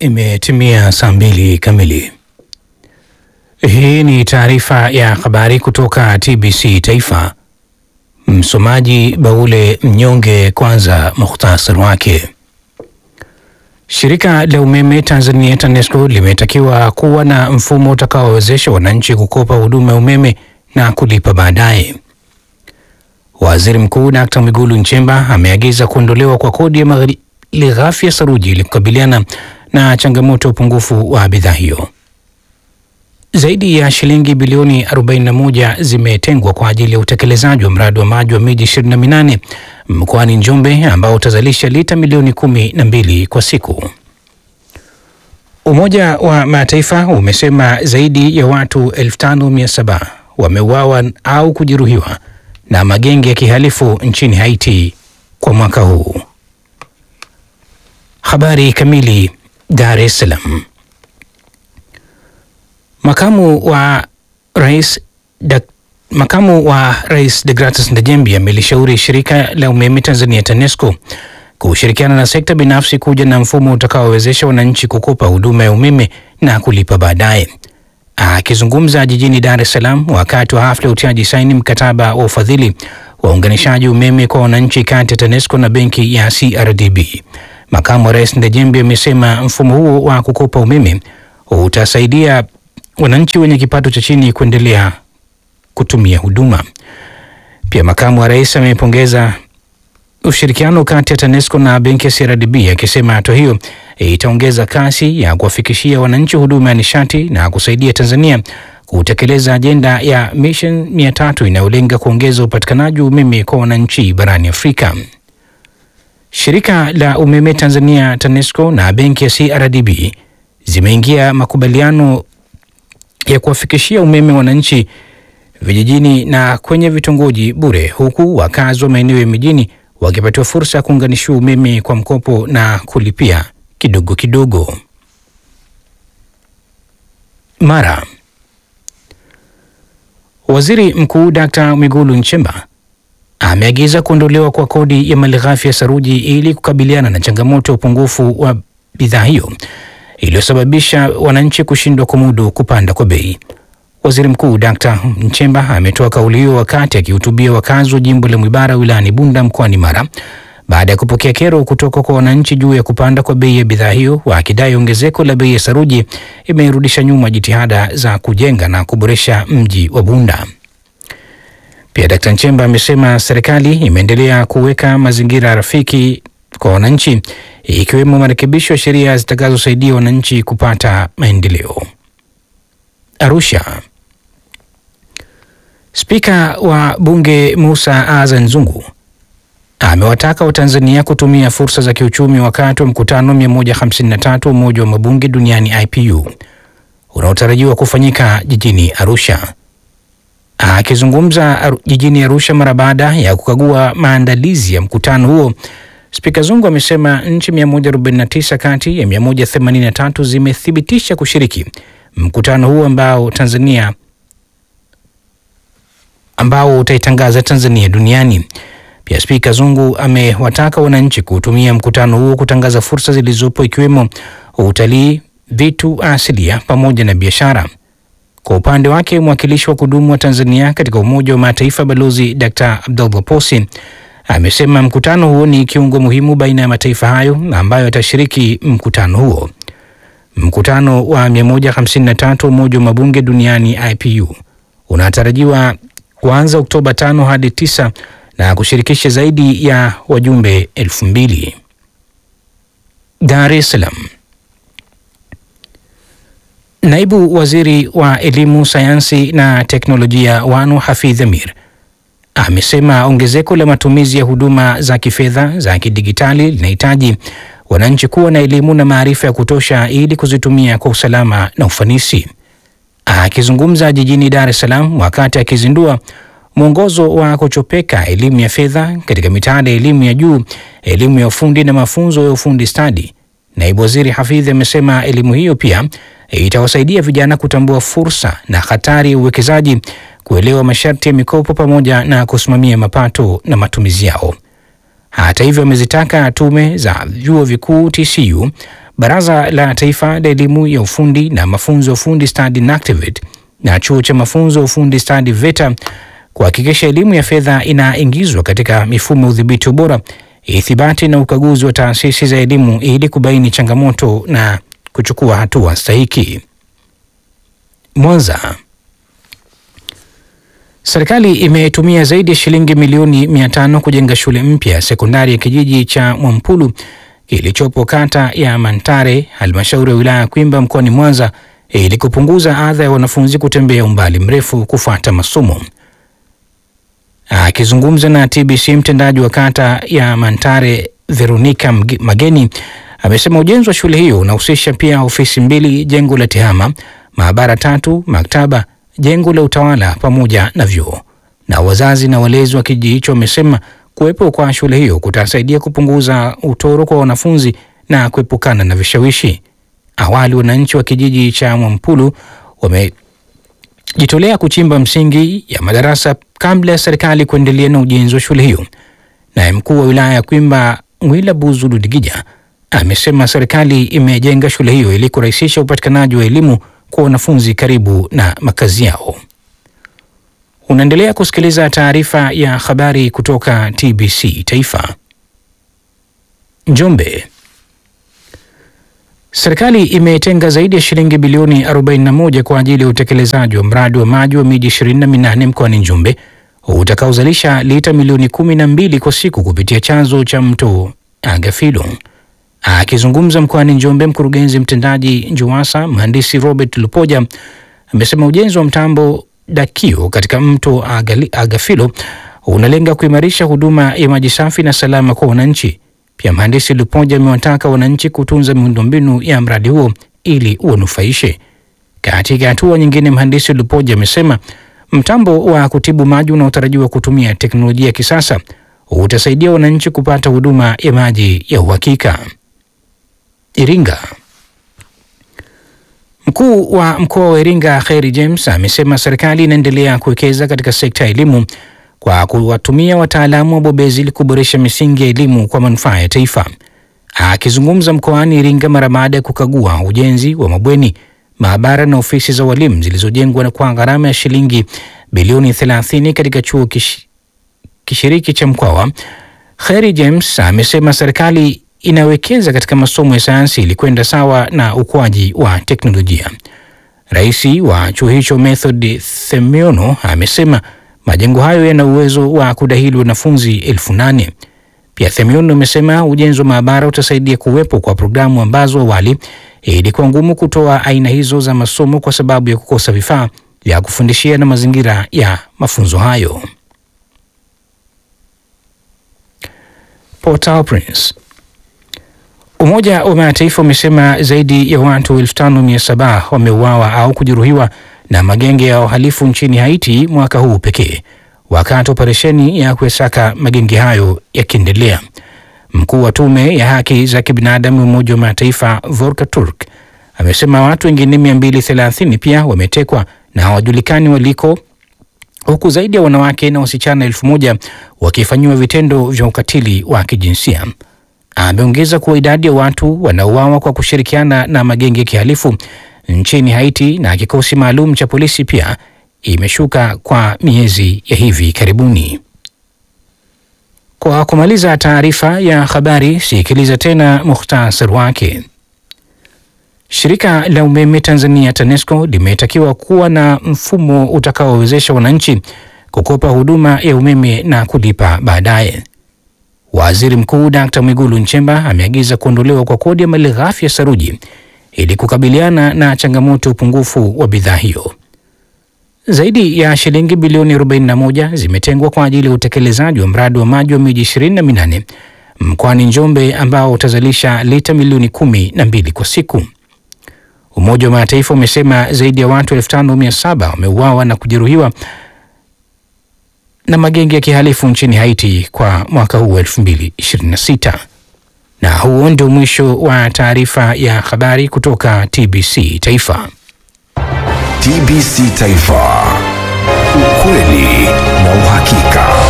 Imetimia saa mbili kamili. Hii ni taarifa ya habari kutoka TBC Taifa. Msomaji Baule Mnyonge. Kwanza muhtasari wake. Shirika la umeme Tanzania TANESCO limetakiwa kuwa na mfumo utakaowezesha wananchi kukopa huduma ya umeme na kulipa baadaye. Waziri Mkuu Dkt. Mwigulu Nchemba ameagiza kuondolewa kwa kodi ya malighafi ya saruji ili kukabiliana na changamoto ya upungufu wa bidhaa hiyo. Zaidi ya shilingi bilioni 41 zimetengwa kwa ajili ya utekelezaji wa mradi wa maji wa miji 28 mkoani Njombe ambao utazalisha lita milioni kumi na mbili kwa siku. Umoja wa Mataifa umesema zaidi ya watu 5700 wameuawa au kujeruhiwa na magenge ya kihalifu nchini Haiti kwa mwaka huu. Habari kamili. Dar es Salaam. Makamu wa rais da, makamu wa rais Degratus Ndejembi amelishauri shirika la umeme Tanzania TANESCO kushirikiana na sekta binafsi kuja na mfumo utakaowezesha wananchi kukopa huduma ya umeme na kulipa baadaye. Akizungumza jijini Dar es Salaam wakati wa hafla ya utiaji saini mkataba wa ufadhili wa uunganishaji umeme kwa wananchi kati ya TANESCO na benki ya CRDB, makamu wa rais Ndejembi amesema mfumo huo wa kukopa umeme utasaidia wananchi wenye kipato cha chini kuendelea kutumia huduma. Pia makamu wa rais amepongeza ushirikiano kati ya TANESCO na benki ya CRDB akisema hatua hiyo itaongeza kasi ya kuwafikishia wananchi huduma ya nishati na kusaidia Tanzania kutekeleza ajenda ya Mission 300 inayolenga kuongeza upatikanaji wa umeme kwa wananchi barani Afrika. Shirika la umeme Tanzania TANESCO na benki ya CRDB zimeingia makubaliano ya kuwafikishia umeme wananchi vijijini na kwenye vitongoji bure, huku wakazi wa maeneo ya mijini wakipatiwa fursa ya kuunganishiwa umeme kwa mkopo na kulipia kidogo kidogo. Mara Waziri Mkuu Dkt. Mwigulu Nchemba ameagiza kuondolewa kwa kodi ya malighafi ya saruji ili kukabiliana na changamoto ya upungufu wa bidhaa hiyo iliyosababisha wananchi kushindwa kumudu kupanda kwa bei. Waziri Mkuu Dkt. Nchemba ametoa kauli hiyo wakati akihutubia wakazi wa jimbo la Mwibara wilayani Bunda mkoani Mara baada ya kupokea kero kutoka kwa wananchi juu ya kupanda kwa bei ya bidhaa hiyo, wakidai ongezeko la bei ya saruji imerudisha nyuma jitihada za kujenga na kuboresha mji wa Bunda. Pia Dkt. Nchemba amesema serikali imeendelea kuweka mazingira rafiki kwa wananchi ikiwemo marekebisho ya sheria zitakazosaidia wananchi kupata maendeleo. Arusha. Spika wa Bunge Musa Azan Zungu amewataka Watanzania kutumia fursa za kiuchumi wakati wa mkutano 153 wa Umoja wa Mabunge Duniani IPU unaotarajiwa kufanyika jijini Arusha. Akizungumza aru, jijini Arusha mara baada ya kukagua maandalizi ya mkutano huo, Spika Zungu amesema nchi 149 kati ya 183 zimethibitisha kushiriki mkutano huo ambao Tanzania ambao utaitangaza Tanzania duniani. Pia Spika Zungu amewataka wananchi kutumia mkutano huo kutangaza fursa zilizopo ikiwemo utalii, vitu asilia pamoja na biashara. Kwa upande wake, mwakilishi wa kudumu wa Tanzania katika Umoja wa Mataifa Balozi Dr. Abdullah Posi amesema mkutano huo ni kiungo muhimu baina ya mataifa hayo ambayo yatashiriki mkutano huo. Mkutano wa 153 Umoja wa Mabunge Duniani IPU unatarajiwa kuanza Oktoba 5 hadi 9 na kushirikisha zaidi ya wajumbe elfu mbili. Dar es Salaam. Naibu Waziri wa Elimu, Sayansi na Teknolojia Wanu Hafidh Amir amesema ongezeko la matumizi ya huduma za kifedha za kidigitali linahitaji wananchi kuwa na elimu na maarifa ya kutosha ili kuzitumia kwa usalama na ufanisi. Akizungumza jijini Dar es Salaam wakati akizindua mwongozo wa kuchopeka elimu ya fedha katika mitaala ya elimu ya juu, elimu ya ufundi na mafunzo ya ufundi stadi, naibu waziri Hafidh amesema elimu hiyo pia itawasaidia vijana kutambua fursa na hatari ya uwekezaji, kuelewa masharti ya mikopo pamoja na kusimamia mapato na matumizi yao. Hata hivyo, amezitaka tume za vyuo vikuu TCU, Baraza la Taifa la Elimu ya Ufundi na Mafunzo ya Ufundi Stadi NACTIVATE na Chuo cha Mafunzo ya Ufundi Stadi VETA kuhakikisha elimu ya fedha inaingizwa katika mifumo ya udhibiti ubora, ithibati na ukaguzi wa taasisi za elimu ili kubaini changamoto na kuchukua hatua stahiki. Mwanza. Serikali imetumia zaidi ya shilingi milioni mia tano kujenga shule mpya ya sekondari ya kijiji cha Mwampulu kilichopo kata ya Mantare, halmashauri ya wilaya ya Kwimba mkoani Mwanza ili kupunguza adha ya wanafunzi kutembea umbali mrefu kufuata masomo. Akizungumza na TBC, mtendaji wa kata ya Mantare Veronica Mageni amesema ujenzi wa shule hiyo unahusisha pia ofisi mbili, jengo la tehama, maabara tatu, maktaba, jengo la utawala pamoja na vyoo. Na wazazi na walezi wa kijiji hicho wamesema kuwepo kwa shule hiyo kutasaidia kupunguza utoro kwa wanafunzi na kuepukana na vishawishi. Awali wananchi wa kijiji cha Mwampulu wamejitolea kuchimba msingi ya madarasa kabla ya serikali kuendelea na ujenzi wa shule hiyo. Naye mkuu wa wilaya ya Kwimba Mwila Buzu Ludigija amesema serikali imejenga shule hiyo ili kurahisisha upatikanaji wa elimu kwa wanafunzi karibu na makazi yao. Unaendelea kusikiliza taarifa ya habari kutoka TBC Taifa. Njombe. Serikali imetenga zaidi ya shilingi bilioni 41 kwa ajili ya utekelezaji wa mradi wa maji wa miji 28 mkoani Njombe utakaozalisha lita milioni 12 kwa siku kupitia chanzo cha mto Agafilo. Akizungumza mkoani Njombe, mkurugenzi mtendaji NJUWASA mhandisi Robert Lupoja amesema ujenzi wa mtambo Dakio katika mto Agali, Agafilo unalenga kuimarisha huduma ya maji safi na salama kwa wananchi. Pia mhandisi Lupoja amewataka wananchi kutunza miundombinu ya mradi huo ili uwanufaishe. Katika hatua nyingine, mhandisi Lupoja amesema mtambo wa kutibu maji unaotarajiwa kutumia teknolojia ya kisasa utasaidia wananchi kupata huduma ya maji ya uhakika. Iringa. Mkuu wa mkoa wa Iringa Kheri James amesema serikali inaendelea kuwekeza katika sekta ya elimu kwa kuwatumia wataalamu wabobezi ili kuboresha misingi ya elimu kwa manufaa ya taifa. Akizungumza mkoani Iringa mara baada ya kukagua ujenzi wa mabweni, maabara na ofisi za walimu zilizojengwa kwa gharama ya shilingi bilioni 30 katika chuo kish, kishiriki cha Mkwawa, Kheri James amesema serikali inawekeza katika masomo ya sayansi ili kwenda sawa na ukuaji wa teknolojia. Rais wa chuo hicho Method Themiono amesema majengo hayo yana uwezo wa kudahili wanafunzi elfu nane. Pia Themiono amesema ujenzi wa maabara utasaidia kuwepo kwa programu ambazo awali ilikuwa ngumu kutoa aina hizo za masomo kwa sababu ya kukosa vifaa vya kufundishia na mazingira ya mafunzo hayo. Port-au-Prince. Umoja wa Mataifa umesema zaidi ya watu 5700 wameuawa au kujeruhiwa na magenge ya uhalifu nchini Haiti mwaka huu pekee, wakati operesheni ya kuesaka magenge hayo yakiendelea. Mkuu wa tume ya haki za kibinadamu Umoja wa Mataifa Volker Turk amesema watu wengine 230 pia wametekwa na hawajulikani waliko, huku zaidi ya wanawake na wasichana elfu moja wakifanyiwa vitendo vya ukatili wa kijinsia. Ameongeza kuwa idadi ya watu wanaouawa kwa kushirikiana na magenge ya kihalifu nchini Haiti na kikosi maalum cha polisi pia imeshuka kwa miezi ya hivi karibuni. Kwa kumaliza taarifa ya habari, sikiliza tena muhtasari wake. Shirika la umeme Tanzania TANESCO limetakiwa kuwa na mfumo utakaowezesha wananchi kukopa huduma ya umeme na kulipa baadaye. Waziri Mkuu Dkt. Mwigulu Nchemba ameagiza kuondolewa kwa kodi ya malighafi ya saruji ili kukabiliana na changamoto ya upungufu wa bidhaa hiyo. Zaidi ya shilingi bilioni 41 zimetengwa kwa ajili ya utekelezaji wa mradi wa maji wa miji 28 mkoani Njombe ambao utazalisha lita milioni kumi na mbili kwa siku. Umoja wa Mataifa umesema zaidi ya watu 5700 wameuawa na kujeruhiwa na magenge ya kihalifu nchini Haiti kwa mwaka huu 2026. Na huo ndio mwisho wa taarifa ya habari kutoka TBC Taifa. TBC Taifa, ukweli na uhakika.